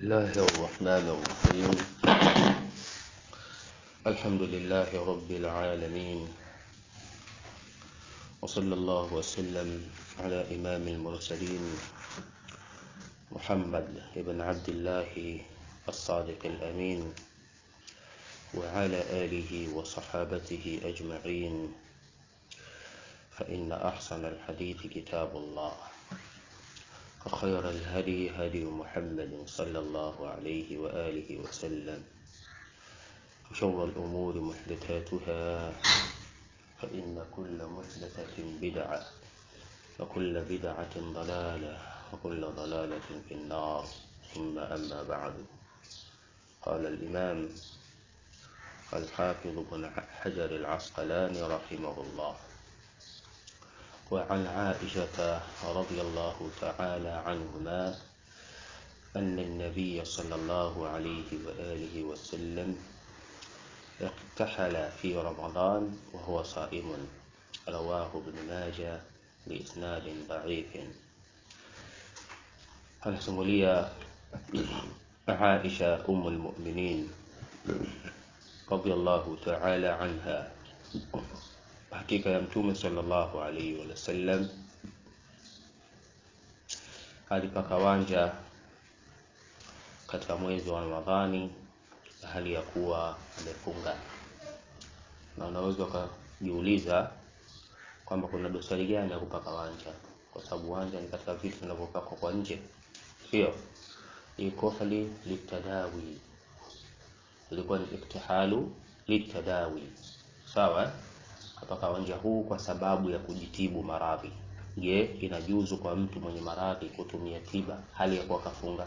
الله الرحمن الرحيم الحمد لله رب العالمين وصلى الله وسلم على إمام المرسلين محمد بن عبد الله الصادق الأمين وعلى آله وصحابته أجمعين فإن أحسن الحديث كتاب الله وخير الهدي هدي محمد صلى الله عليه وآله وسلم وشر الأمور محدثاتها فإن كل محدثة بدعة وكل بدعة ضلالة وكل ضلالة في النار ثم أما بعد قال الإمام الحافظ بن حجر العسقلاني رحمه الله وعن عائشة رضي الله تعالى عنهما أن النبي صلى الله عليه وآله وسلم اقتحل في رمضان وهو صائم رواه ابن ماجه بإسناد ضعيف anasimulia Aisha umu lmuminin radhiallahu taala anha, hakika ya Mtume sallallahu alaihi wasallam alipaka wanja katika mwezi wa Ramadhani hali ya kuwa amefunga, na unaweza ukajiuliza kwamba kuna dosari gani ya kupaka wanja, kwa sababu wanja ni katika vitu vinavyopakwa kwa nje sio ikohli litadawi ilikuwa ni iktihalu litadawi sawa kapaka wanja huu kwa sababu ya kujitibu maradhi je inajuzu kwa mtu mwenye maradhi kutumia tiba hali ya kuwa kafunga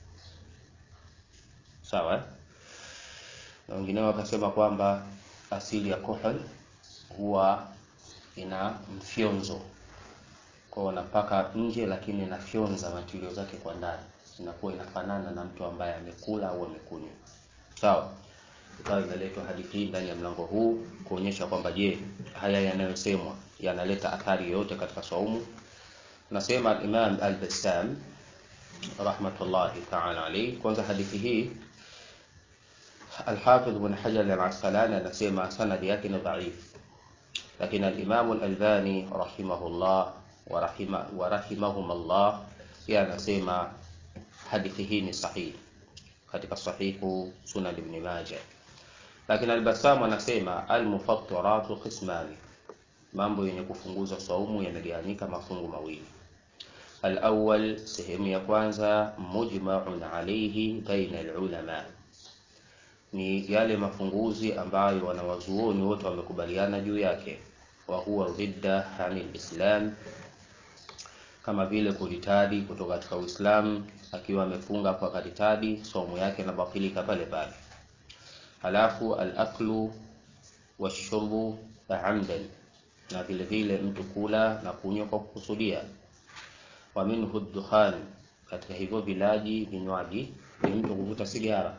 sawa na wengineo wakasema kwamba asili ya kohl huwa ina mfyonzo kwa wanapaka nje lakini inafyonza matilio zake kwa ndani inakuwa inafanana na mtu ambaye amekula au amekunywa sawa ikawa inaletwa hadithi hii ndani ya mlango huu kuonyesha kwamba je haya yanayosemwa yanaleta athari yoyote katika saumu nasema imam al-bassam rahmatullahi taala alayhi kwanza hadithi hii الحافظ بن حجر العسقلاني anasema sanadi yake ni dhaif lakini al-Imam al-Albani rahimahullah warahima, warahimahum Allah pia anasema hadithi hii ni sahihi katika sahihu Sunan Ibn Majah. Lakini Al-Bassam anasema al-mufattiratu qismani, mambo yenye kufunguza saumu yamegawanyika mafungu mawili. Al-awwal, sehemu ya kwanza, mujma'un alayhi baina al-ulama, ni yale mafunguzi ambayo wanawazuoni wote wamekubaliana juu yake, wa huwa ridda anil islam kama vile kuritadi kutoka katika Uislamu akiwa amefunga kwa karitadi, somo yake inabatilika pale pale. Halafu al-aklu washurbu amdan, na vile vile mtu kula na kunywa kwa kukusudia. Wa minhu dukhan, katika hivyo vilaji vinywaji ni mtu kuvuta sigara.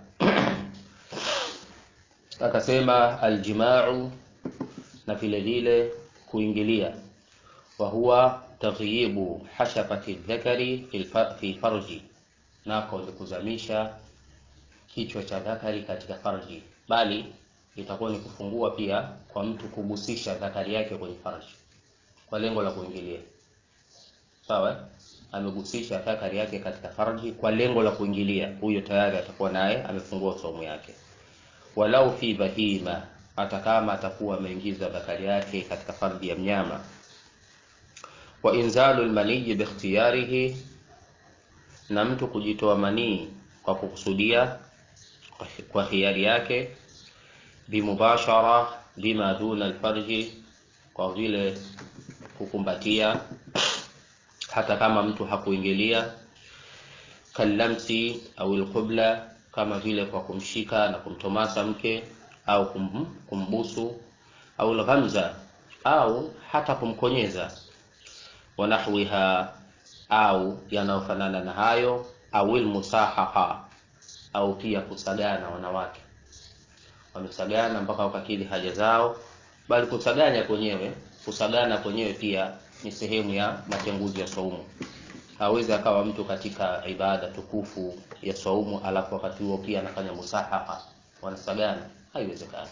Akasema aljimau, na vile vile kuingilia, wa huwa taghyibu hashafati dhakari fi farji, nako ni kuzamisha kichwa cha dhakari katika farji, bali itakuwa ni kufungua pia kwa mtu kugusisha dhakari yake kwenye farji kwa lengo la kuingilia. Sawa, amegusisha dhakari yake katika farji kwa lengo la kuingilia, huyo tayari atakuwa naye amefungua saumu yake. Walau fi bahima, hata kama atakuwa ameingiza dhakari yake katika farji ya mnyama wa inzalu lmaniyi bikhtiyarihi, na mtu kujitoa manii kwa kukusudia kwa hiari yake, bimubashara lima duna alfarji, kwa vile kukumbatia hata kama mtu hakuingilia, kallamsi au alqubla, kama vile kwa kumshika na kumtomasa mke au kum, kumbusu au alghamza au hata kumkonyeza wanahwiha au yanayofanana na hayo, au ilmusahaha au pia kusagana. Wanawake wamesagana mpaka wakakidhi haja zao, bali kusaganya kwenyewe, kusagana kwenyewe pia ni sehemu ya matenguzi ya saumu. hawezi akawa mtu katika ibada tukufu ya saumu alafu wakati huo pia anafanya musahaka wanasagana haiwezekani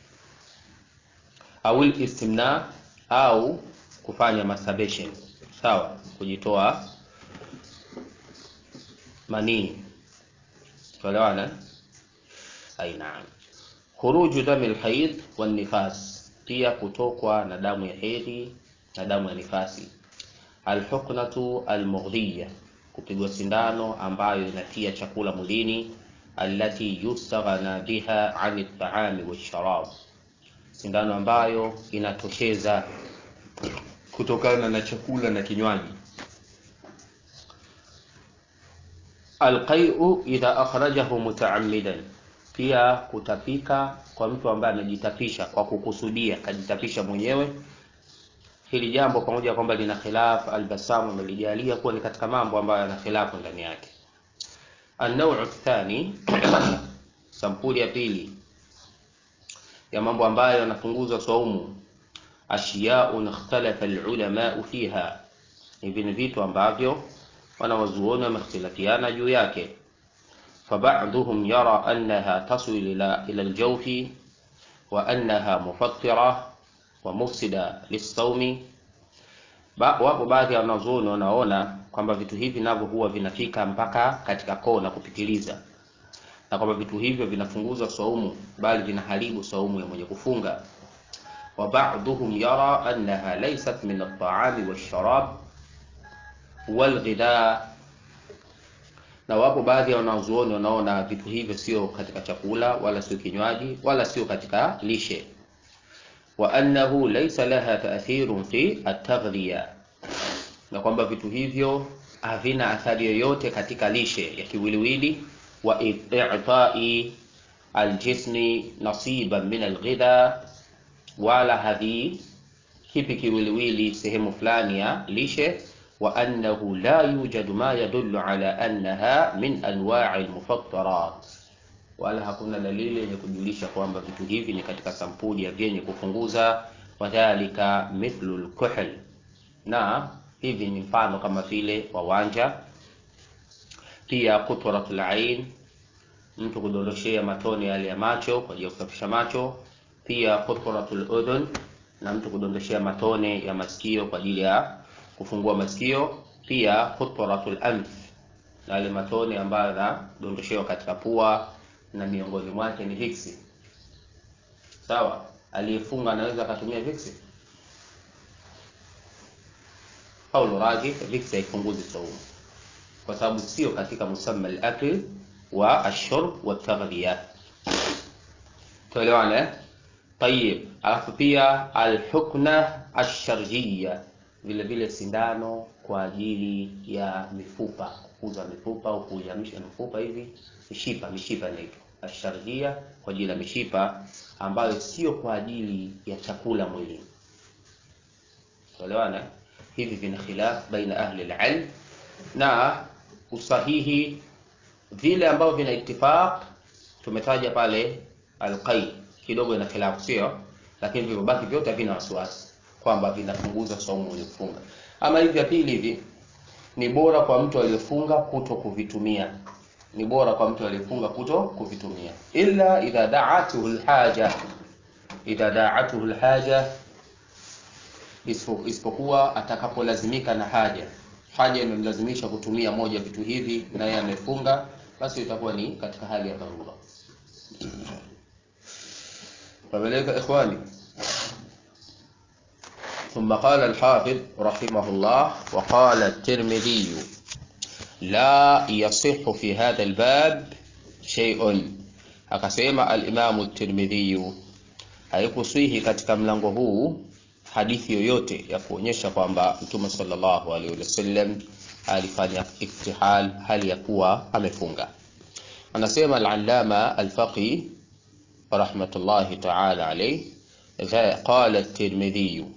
au istimna au kufanya masturbation sawa kujitoa manii tuelewana aina khuruju dami lhaid walnifas pia kutokwa na damu ya hedhi na damu ya nifasi alhuknatu almughdhiya kupigwa sindano ambayo inatia chakula mwilini allati yustaghna biha ani ltaami walsharab sindano ambayo inatosheza kutokana na chakula na kinywaji alqai'u idha akhrajahu mutaammidan pia kutapika kwa mtu ambaye amejitapisha kwa kukusudia kajitapisha mwenyewe hili jambo pamoja kwamba lina khilaf albasamu amelijalia kuwa ni katika mambo ambayo yana khilafu ndani yake النوع الثاني sampuli ya pili ya mambo ambayo yanapunguza saumu ashiyaun ikhtalafa alulama fiha hivi ni vitu ambavyo wanawazuoni wamehtilafiana juu yake فبعضهم يرى أنها تصل إلى إلى الجوف وأنها مفطرة ومفسدة للصوم wapo baadhi ya wanazuoni wanaona kwamba vitu hivi navyo huwa vinafika mpaka katika koo na kupitiliza na kwamba vitu hivyo vinafunguza saumu bali vinaharibu saumu ya mwenye kufunga wa ba'dhum yara annaha laysat min at-ta'ami wash-sharab wal-ghidha na wapo baadhi ya wanazuoni wanaona vitu hivyo sio katika chakula wala sio kinywaji wala sio katika lishe wa annahu laysa laha ta'thirun fi at-taghdhiya na kwamba vitu hivyo havina athari yoyote katika lishe ya kiwiliwili wa i'ta'i aljismi nasiban min alghidha wala hadhi kipi kiwiliwili sehemu fulani ya lishe wa annahu la yujadu ma yadullu ala annaha min anwa'i almufattarat wala hakuna dalili yenye kujulisha kwamba vitu hivi ni katika sampuli ya vyenye kupunguza wadhalika mithlu alkuhl na hivi ni mfano kama vile wawanja pia kutratul ain mtu kudondoshea matone yale ya macho kwa ajili ya kusafisha macho pia kutratul udhun na mtu kudondoshea matone ya masikio kwa ajili ya kufungua masikio pia kutratul anf na yale matone ambayo yanadondoshewa katika pua na miongoni mwake ni viksi sawa aliyefunga anaweza akatumia viksi Paulo Raji viksi haipunguzi saumu kwa sababu sio katika musamma al-akl wa ashurb wa taghdhiya tuelewane tayib alafu pia alhukna asharjia vile vile sindano kwa ajili ya mifupa kukuza mifupa au kuihamisha mifupa hivi mishipa mishipa inaitwa asharjia kwa ajili ya mishipa ambayo sio kwa ajili ya chakula mwilini tuelewane hivi vina khilaf baina ahli alilm na usahihi vile ambavyo vina ittifaq tumetaja pale alqai kidogo ina khilafu sio lakini vilivyobaki vyote havina wasiwasi kwamba vinapunguza saumu uliyofunga ama hivi vya pili hivi ni bora kwa mtu aliyefunga kuto kuvitumia ni bora kwa mtu aliyefunga kuto kuvitumia illa idha da'atuhu alhaja idha da'atuhu alhaja isipokuwa atakapolazimika na haja haja imemlazimisha kutumia moja vitu hivi na yeye amefunga basi itakuwa ni katika hali ya dharura فبلغ إخواني ثم قال الحافظ رحمه الله وقال الترمذي لا يصح في هذا الباب شيء akasema alimamu الترمذي haikusihi katika mlango huu hadithi yoyote ya kuonyesha kwamba mtume sallallahu alaihi wasallam alifanya iftihal hali ya kuwa amefunga anasema al-allama al-faqih rahmatullahi ta'ala alayhi qala at-tirmidhi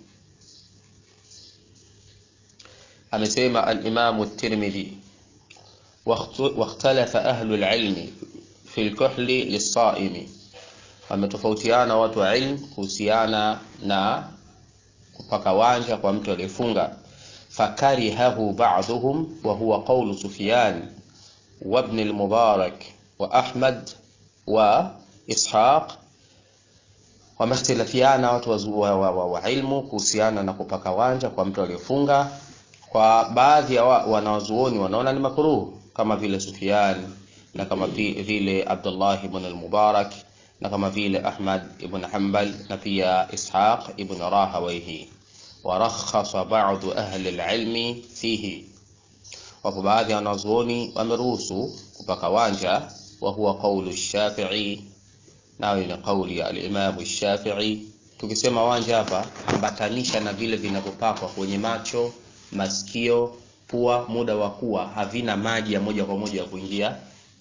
amesema al-imam at-tirmidhi واختلف أهل العلم في الكحل للصائم wametofautiana watu wa ilm kuhusiana na kupaka wanja kwa mtu aliyefunga fakarihahu ba'dhum wa huwa qawlu Sufyan wa ibn al-Mubarak wa Ahmad wa Ishaq wamehtilafiana watu wa, wa, wa, wa ilmu kuhusiana na kupaka wanja kwa mtu aliyefunga. Kwa baadhi ya wa, wanawazuoni wanaona ni makruh kama vile Sufyan na kama vile Abdullah ibn al-Mubarak na kama vile Ahmad ibn Hanbal na pia Ishaq ibn Rahawayhi. Warakhasa ba'du ahli al-ilmi fihi, wapo baadhi ya wanazuoni wameruhusu kupaka wanja, wa huwa qawlu Shafi'i nayo ni kauli ya al-Imam Shafi'i. Tukisema wanja hapa, ambatanisha na vile vinavyopakwa kwenye macho, masikio, pua, muda wa kuwa havina maji ya moja kwa moja ya kuingia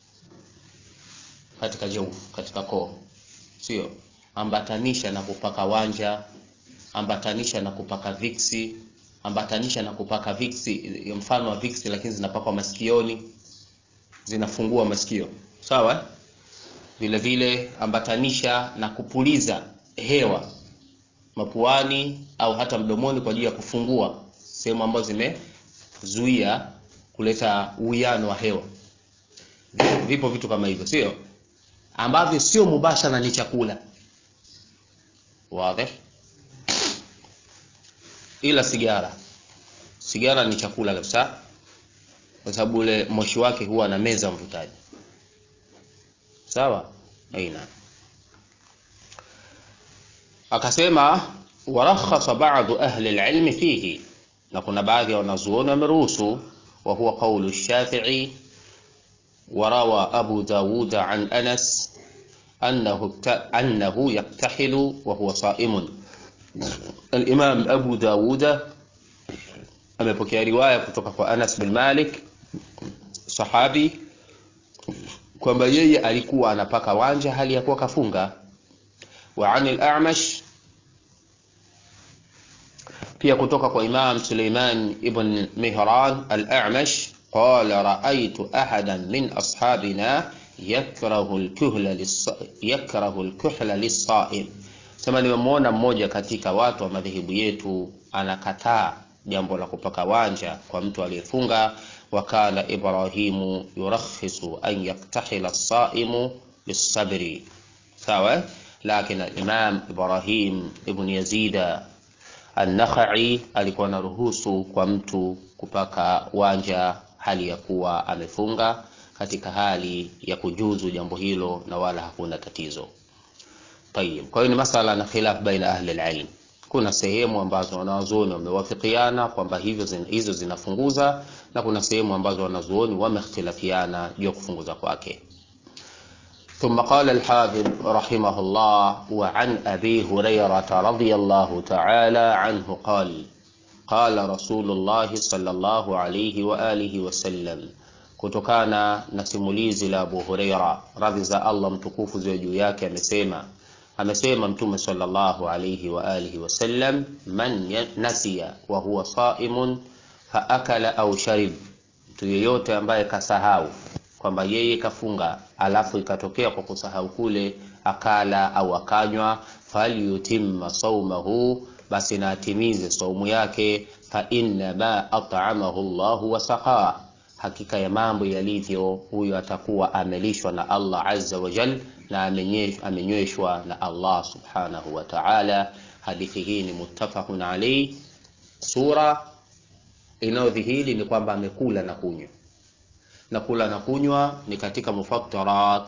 katika jeu, katika koo, sio ambatanisha na kupaka wanja, ambatanisha na kupaka viksi, ambatanisha na kupaka viksi, mfano wa viksi, lakini zinapakwa masikioni, zinafungua masikio, sawa vile vile ambatanisha na kupuliza hewa mapuani au hata mdomoni kwa ajili ya kufungua sehemu ambazo zimezuia kuleta uwiano wa hewa. Vipo vitu kama hivyo, sio ambavyo sio mubashara, ni chakula wazi, ila sigara, sigara ni chakula kabisa, kwa sababu ule moshi wake huwa na meza mvutaji Sawa, aina akasema, warakhasa ba'du ahli al-ilmi fihi, na kuna baadhi ya wanazuoni wameruhusu. Wa huwa qawlu Shafi'i wa rawa Abu Dawud an Anas annahu annahu yaktahilu wa huwa sa'imun. Al-Imam Abu Dawud amepokea riwaya kutoka kwa Anas bin Malik sahabi kwamba yeye alikuwa anapaka wanja hali ya kuwa kafunga. Wa an al-A'mash, pia kutoka kwa Imam Suleiman ibn Mihran al-A'mash qala ra'aytu ahadan min ashabina yakrahu al-kuhla yakrahu al-kuhla lis-sa'im, sema nimemwona mmoja katika watu wa madhehebu yetu anakataa jambo la kupaka wanja kwa mtu aliyefunga wakala Ibrahimu yurakhisu an yaktahila as-saimu lis-sabri, sawa. Lakini Imam Ibrahim ibn Yazida an-Nakhai alikuwa na ruhusu kwa mtu kupaka wanja hali ya kuwa amefunga, katika hali ya kujuzu jambo hilo na wala hakuna tatizo. Tayib, kwa hiyo ni masala na khilaf baina ahli al-ilm. Kuna sehemu ambazo wanazuoni wamewafikiana kwamba hivyo zin, hizo zinafunguza na kuna sehemu ambazo wanazuoni wamehtilafiana juu ya kufunguza kwake. Thumma qala al-Hafidh rahimahullah wa an Abi Hurairah radhiyallahu ta'ala anhu qala qala Rasulullah sallallahu alayhi wa alihi wa sallam, kutokana na simulizi la Abu Huraira radhi za Allah mtukufu ziwe juu yake, amesema amesema Mtume sallallahu alayhi wa alihi wasallam, man nasiya wa huwa saimun fa akala au sharib, mtu yeyote ambaye kasahau kwamba yeye kafunga alafu ikatokea kwa kusahau kule akala au akanywa, falyutimma saumahu, basi na atimize saumu yake, fa inna ma at'amahu Allahu wa saqaa, hakika ya mambo yalivyo, huyo atakuwa amelishwa na Allah azza wa jal na amenyweshwa na Allah subhanahu wa ta'ala. Hadithi hii ni muttafaqun alayhi. Sura inayodhihiri ni kwamba amekula na kunywa, na kula na kunywa ni katika mufattarat,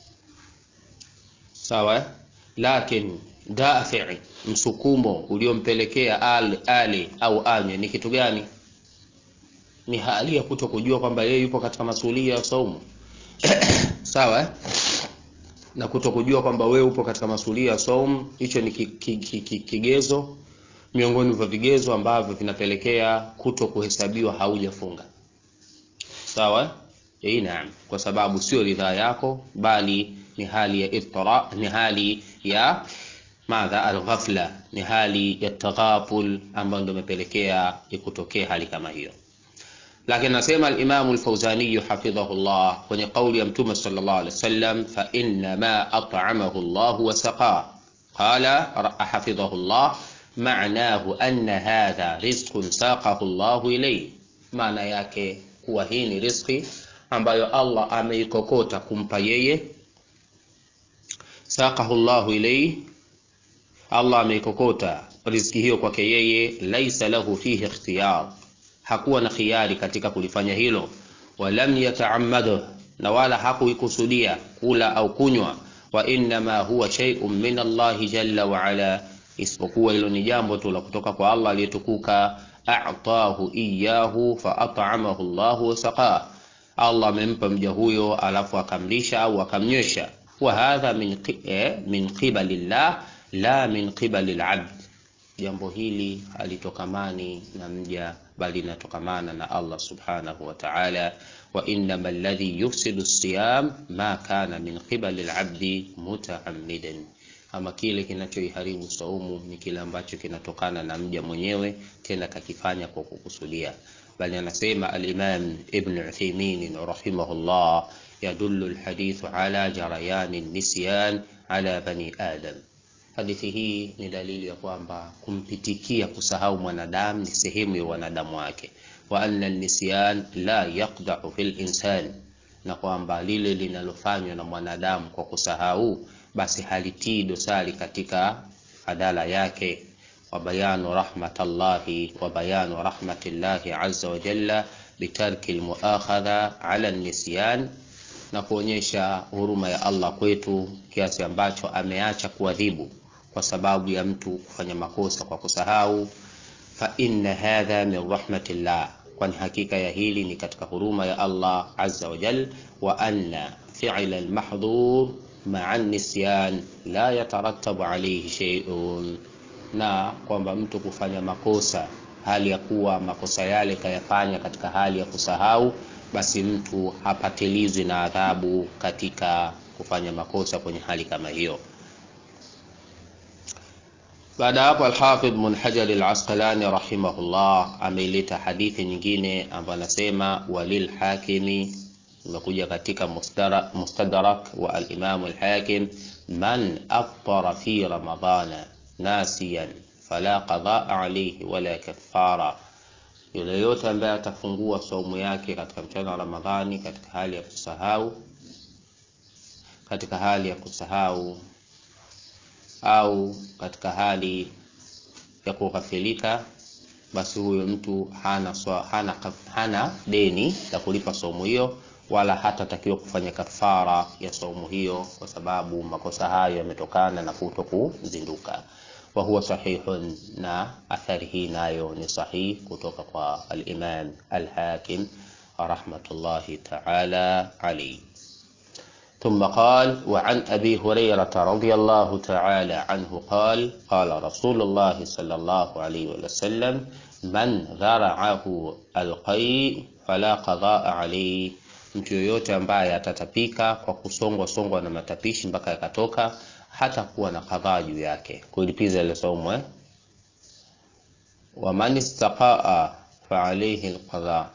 sawa. Lakini dafi, msukumo uliompelekea al ali au anywe ni kitu gani? Ni hali ya kuto kujua kwamba yeye yupo katika masulia ya saumu sawa na kuto kujua kwamba wewe upo katika masulia ya saum, hicho ni ki, ki, ki, ki, kigezo miongoni vya vigezo ambavyo vinapelekea kuto kuhesabiwa haujafunga. Sawa, eh, naam, kwa sababu sio ridhaa yako, bali ni hali ya ittira, ni hali ya madha alghafla, ni hali ya taghaful ambayo ndio imepelekea ikutokea hali kama hiyo. Lakini nasema al-Imam al-Fawzani hafidhahullah kwenye kauli ya Mtume sallallahu alaihi wasallam, fa inna ma at'amahu Allah wa saqa qala hafidhahullah, maanahu anna hadha rizqun saqahu llahu ilayhi maana yake kuwa hii ni riziki ambayo allah ameikokota kumpa yeye saqahu llahu ilayhi allah ameikokota riziki hiyo kwake yeye laisa lahu fihi ikhtiyar hakuwa na khiari katika kulifanya hilo walam yataammadhu na wala hakuikusudia kula au kunywa wa innama huwa shay'un min allahi jalla waala isipokuwa hilo ni jambo tu la kutoka kwa allah aliyetukuka a'tahu iyahu faat'amahu llahu wasaqah allah amempa mja huyo alafu akamlisha au akamnywesha wa hadha min, eh, min qibali llah la min qibali labd jambo hili halitokamani na mja bali linatokamana na allah subhanahu wa taala wa innama alladhi yufsidu siyam ma kana min qibali labdi mutaammidan ama kile kinachoiharibu saumu ni kile ambacho kinatokana na mja mwenyewe tena kakifanya kwa kukusudia bali anasema alimam ibn uthaymin rahimahullah yadullu alhadithu ala jarayani nisyan ala bani adam hadithi hii ni dalili ya kwamba kumpitikia kusahau mwanadamu ni sehemu ya wanadamu wake wa anna nisyan la yaqda'u fil insan na kwamba lile linalofanywa na mwanadamu kwa kusahau basi halitii dosari katika adala yake wa bayanu rahmatallahi wa bayanu rahmatillahi azza wa jalla bitarki almuakhadha ala nisyan na kuonyesha huruma ya Allah kwetu kiasi ambacho ameacha kuadhibu kwa sababu ya mtu kufanya makosa kwa kusahau fa inna hadha min rahmatillah kwani hakika ya hili ni katika huruma ya Allah azza wa jal wa anna fi'la almahdhur ma'a nisyan la yatarattabu alayhi shay'un na kwamba mtu kufanya makosa hali ya kuwa makosa yale kayafanya katika hali ya kusahau basi mtu hapatilizwi na adhabu katika kufanya makosa kwenye hali kama hiyo baada ya hapo alhafidh ibn hajar al-asqalani rahimahullah ameileta hadithi nyingine ambayo anasema walil hakimi imekuja katika mustadrak wa al-imam al-hakim man aftara fi ramadana nasiyan fala qadaa alayhi wala kaffara yule yote ambaye atafungua saumu yake katika mchana wa ramadhani katika hali ya kusahau katika hali ya kusahau au katika hali ya kughafilika basi huyo mtu hana, swa, hana, hana deni la kulipa saumu hiyo wala hatatakiwa kufanya kafara ya saumu hiyo kwa sababu makosa hayo yametokana na kuto kuzinduka wa huwa sahihun na athari hii nayo ni sahihi kutoka kwa al-Imam al-Hakim rahmatullahi ta'ala alayhi ثم قال وعن أبي هريرة رضي الله تعالى عنه قال قال رسول الله صلى الله عليه وسلم من ذرعه القيء فلا قضاء عليه mtu yoyote ambaye atatapika kwa kusongwa songwa na matapishi mpaka yakatoka hata kuwa na kadhaa juu yake kulipiza ile saumu eh? waman istaqaa faalaihi lqadha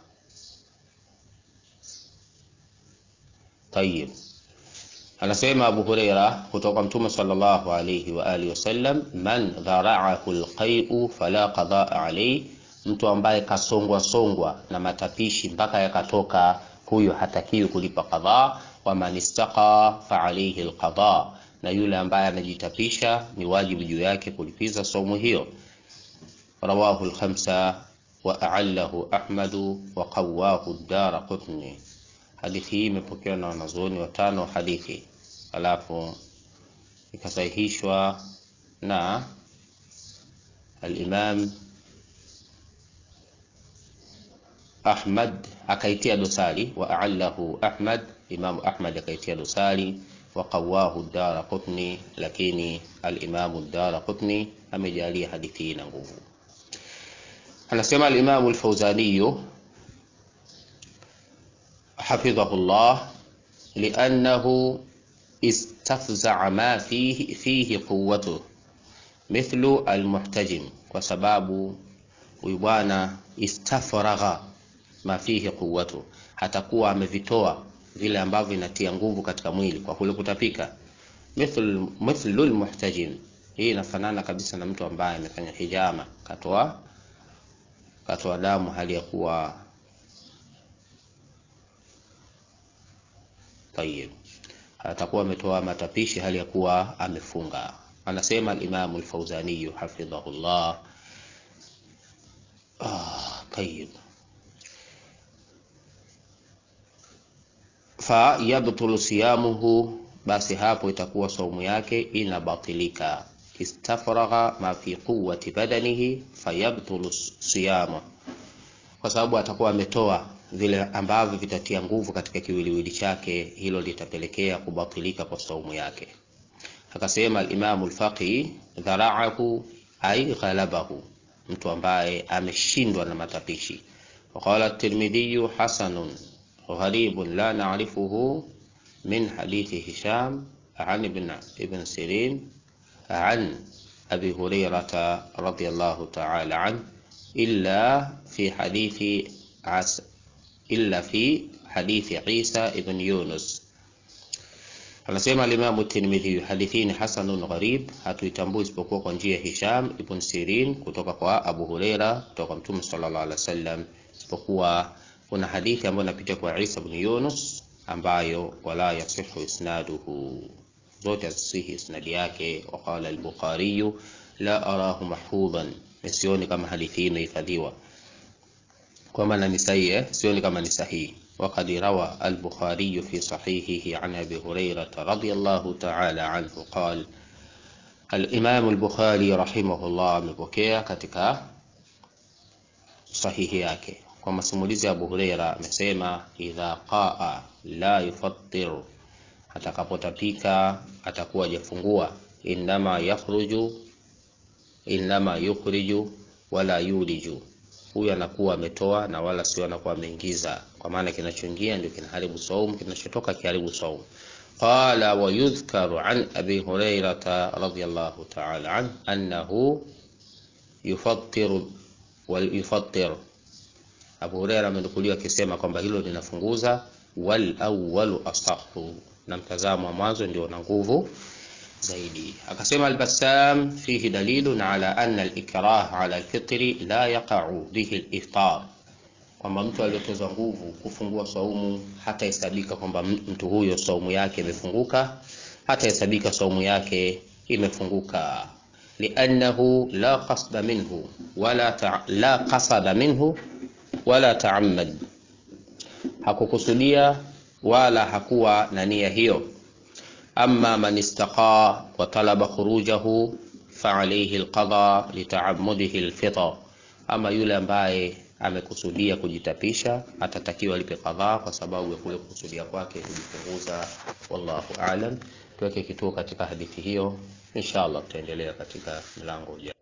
tayib anasema abu hureira kutoka mtume sallallahu alayhi wa alihi wasallam man dharaahu lqaiu fala qadaa alayhi mtu ambaye kasongwa songwa na matapishi mpaka yakatoka huyo hatakiwi kulipa qadha wa man istaqa fa alayhi alqadha na yule ambaye anajitapisha ni wajibu juu yake kulipiza saumu hiyo rawahu alkhamsa wa a'allahu ahmadu wa qawahu ad-darqutni hadithi hii imepokewa na wanazuoni watano hadithi alafu ikasahihishwa na al-imam Ahmad akaitia dosari wa a'allahu Ahmad Imam Ahmad akaitia dosari wa qawahu ad-Darqutni lakini al-Imam ad-Darqutni amejalia hadithi hii na nguvu anasema al-Imam al-Fawzani حفظه الله لأنه استفزع ما فيه فيه قوته مثل المحتجم وسباب ويبانا استفرغ ma fihi quwwatu hatakuwa amevitoa vile ambavyo inatia nguvu katika mwili kwa kule kutapika mithlu mithlu almuhtajim hii inafanana kabisa na mtu ambaye amefanya hijama katoa katoa damu hali ya kuwa tayib atakuwa ametoa matapishi hali ya kuwa amefunga anasema al-Imam al-Fawzani hafidhahullah ah tayib fa yabtulu siyamuhu basi hapo itakuwa saumu yake inabatilika istafragha ma fi quwwati badanihi fayabtulu siyamu kwa sababu atakuwa ametoa vile ambavyo vitatia nguvu katika kiwiliwili chake hilo litapelekea kubatilika kwa saumu yake akasema al-Imam al-Faqih dhara'ahu ay ghalabahu mtu ambaye ameshindwa na matapishi وقال الترمذي حسن غريب لا نعرفه من حديث هشام عن ابن ابن سيرين عن أبي هريرة رضي الله تعالى عنه إلا في حديث عس إلا في حديث عيسى ابن يونس anasema alimamu tirmidhi hadithi ni hasanun gharib hatuitambui isipokuwa kwa njia ya hisham ibn sirin kutoka kwa abu hureira kutoka kwa mtume sallallahu alaihi wasallam isipokuwa kuna hadithi ambayo inapitia kwa isa ibn yunus ambayo wala yasihu isnaduhu zote hazisihi isnadi yake waqala al-bukhari la arahu mahfudhan sioni kama hadithi hii imehifadhiwa kwa maana ni sahihi eh? sioni kama ni sahihi وقد روى البخاري في صحيحه عن ابي هريره رضي الله تعالى عنه قال الامام البخاري رحمه الله amepokea katika sahihi yake kwa masimulizi ya Abu Huraira amesema idha qaa la yufattir atakapotapika atakuwa hajafungua inama yakhruju inama yukhriju wala yuliju huyu anakuwa ametoa na wala sio anakuwa ameingiza kwa maana kinachoingia ndio kinaharibu saum kinachotoka kiharibu saum qala wa yudhkaru an abi hurairata radiyallahu ta'ala an annahu yufattiru wal yufattir Abu Huraira amenukuliwa akisema kwamba hilo linafunguza wal awwalu asahu na mtazamo wa mwanzo ndio na nguvu zaidi akasema al-Bassam fihi dalilun ala anna al-ikrah ala al-fitri la yaqa'u bihi al-iftar kwamba mtu aliyotozwa nguvu kufungua saumu hata hesabika kwamba mtu huyo saumu yake imefunguka hata hesabika saumu yake imefunguka li'annahu la qasda minhu wala ta, la qasada minhu wala ta'ammad hakukusudia wala hakuwa na nia hiyo أما من استقى وطلب خروجه فعليه القضاء لتعمده الفطر أما yule ambaye amekusudia kujitapisha atatakiwa lipe kadhaa kwa sababu ya kule kukusudia kwake kujipunguza wallahu aalam tuweke kituo katika hadithi hiyo inshallah tutaendelea katika mlango ujao